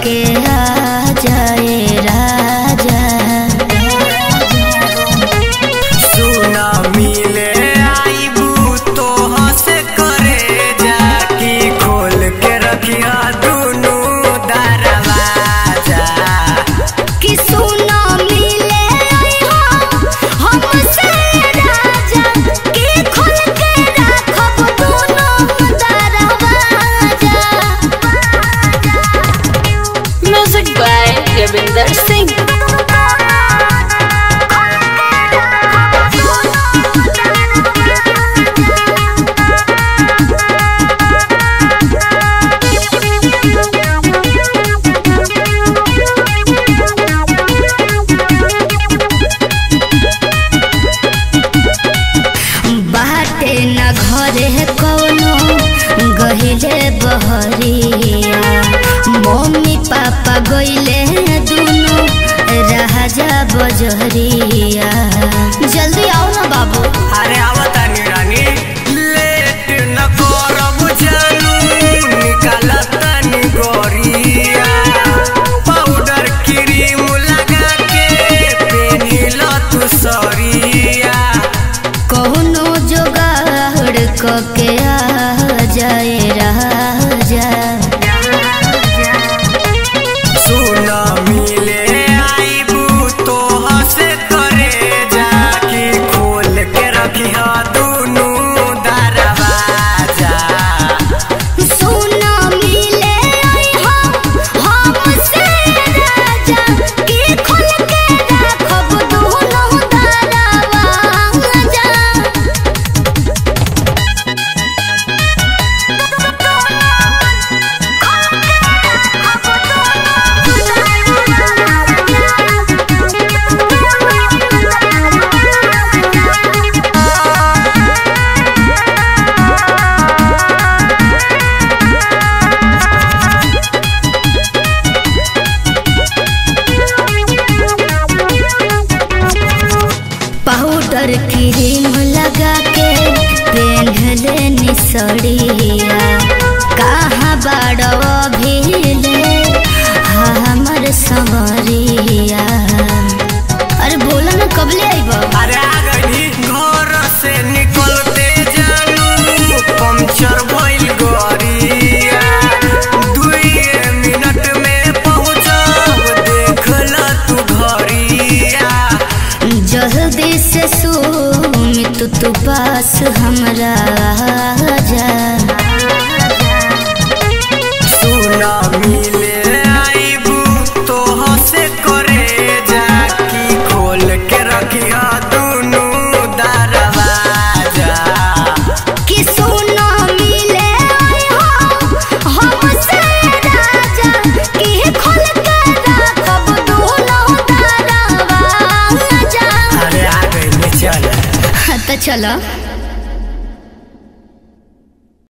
के आ जाए राजा सुना मिले आईबू तो हंसे करे जाकी खोल के रखिया दुनू दरवाजा कि सुनो मिले हो हमसे राजा कि खोल के राखब दोनों दरवाजा Music by Ravinder Singh. बाटे न घरे कौनो गहिले बहरिया मम्मी पापा गइले दुनु राजा बजरिया जल्दी आओ ना बाबू अरे आवता रानी लेट न करब जानू निकालता नी गोरिया पाउडर क्रीम लगा के पेनिल तू सरिया कौनो जोगाड़ कके आ जाए राजा सुन मिले आईबू तो हंसे करे जाके खोल के रखिया दुनू दरवाजा सुनो मिले हो हमसे राजा कि खोल के राखब दोनों दरवाजा पाउडर क्रीम लगा के पेन्हले निसड़िया कहाँ बाड़ो भीले हमर संवरिया अरे बोला ना कबले आइबो अरे आ गई घर से निकलते जानू पंचर भइल गरिया दुई मिनट में पहुँचब देखल तू घरिया जल्दी से सुमित तू पास हमरा जा सुना मिले आईबू तो हंसे करे जाकी खोल के रखिया दुनू दरवाजा कि सुनो मिले हो हमसे राजा कि खोल के राखब दोनों दरवाजा अरे आ गई चल तो चलो